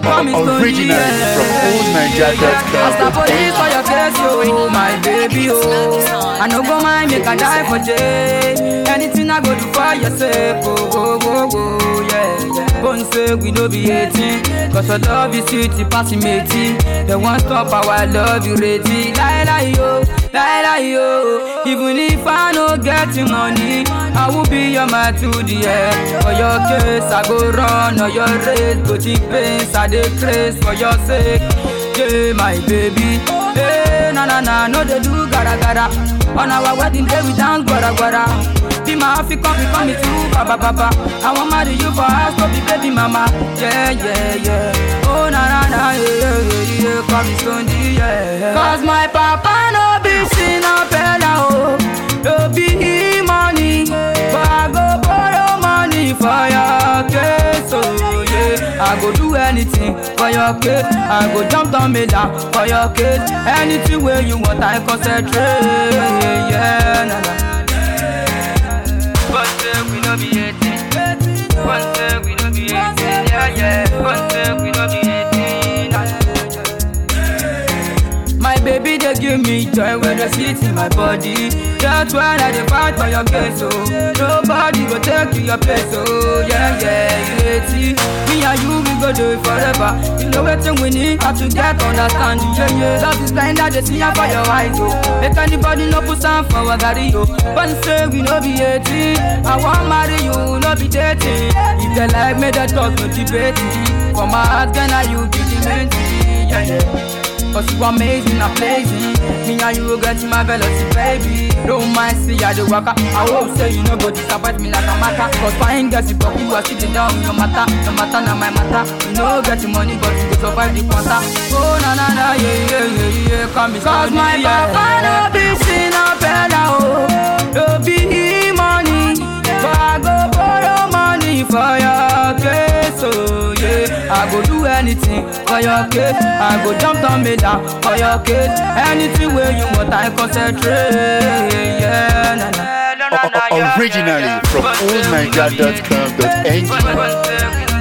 come is Tony, Originally from oldniger.com. As the police for your case, oh my baby, oh. I no go mind make I die for jail. Anything I go do for your sake, oh, oh, oh, oh, yeah, yeah. Bone say we no be 18, cause your love is sweet, it pass me 18. They won't stop our love, you ready? Lie, lie, yo, lie, lie, yo. Even if I no get you money, I will be your man to the end. For your case, I go run, or your race, go cheap pains, I dey craze for your sake. Yeah, my baby. Hey, na na na, no they do gara gara. On our wedding day we dance gwara gwara. Be my African, be coming to baba baba. I want marry you for us, to be baby mama. Yeah, yeah, yeah. Oh na na na, yeah, yeah, yeah, yeah. Come me Sunday, yeah. Cause my papa no be sin up oh. No be money, but I go borrow money for your case, oh yeah. I go do anything for your case. I go jump down me down for your case. Anything where you want, I concentrate. Yeah, nah, nah. One day we no be 18. One day we no be 18. Yeah, yeah. One day we no be 18. Nah, nah. My baby, they give me joy when they sit in my body. That's why I dey fight for your case, oh. Nobody go take you your place, oh. Yeah, yeah, yeah. See, me and you, we go do it forever. You know what we need, how to get understanding. Yeah, yeah. Love is blind, I just see ya for your eyes, oh. Make anybody no put some for a gari, oh. But say we no be 18. I want marry you, no be dating. If they like me, they talk, no debating. For my heart, then I you be the main thing. Yeah, yeah. Cause you amazing, amazing. Me and you will get in my velocity, baby. Don't mind, see I do waka. I hope say you know go disappoint me like a matter. Cause fine girls, you pop, you are sitting down, no matter, no matter, not my matter. You know get the money, but you go survive the quanta. Oh na na na, yeah yeah yeah yeah, come me Cause my papa no be sin a fella, oh. No be money, but I go borrow money for your case, oh yeah. I go do anything for your case. I go jump down me down for your case. Anything where you want, I concentrate. Yeah, na na. Originally from oldniger.com.ng.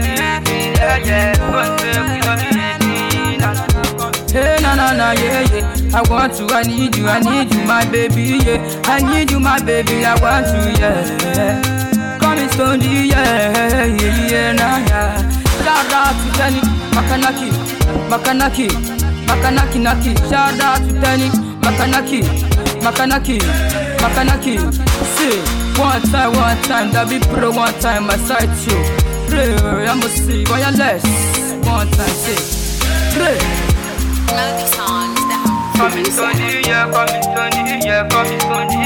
Hey, na na na, yeah, yeah. I want you, I need you, I need you, my baby, yeah. I need you, my baby, I want you, yeah. Come in Stoney, yeah, yeah, yeah, na, yeah. Shout out to Tenny, Makanaki, Makanaki, Makanaki, Naki. Shout out to Tenny, Makanaki, Makanaki, Makanaki. See, one time, one time, that be pro, one time, I sight you. Pray, I must see, wireless. One time, see, pray. Melody songs, the house. Come in Stoney, yeah, come in Stoney, yeah, come in Stoney,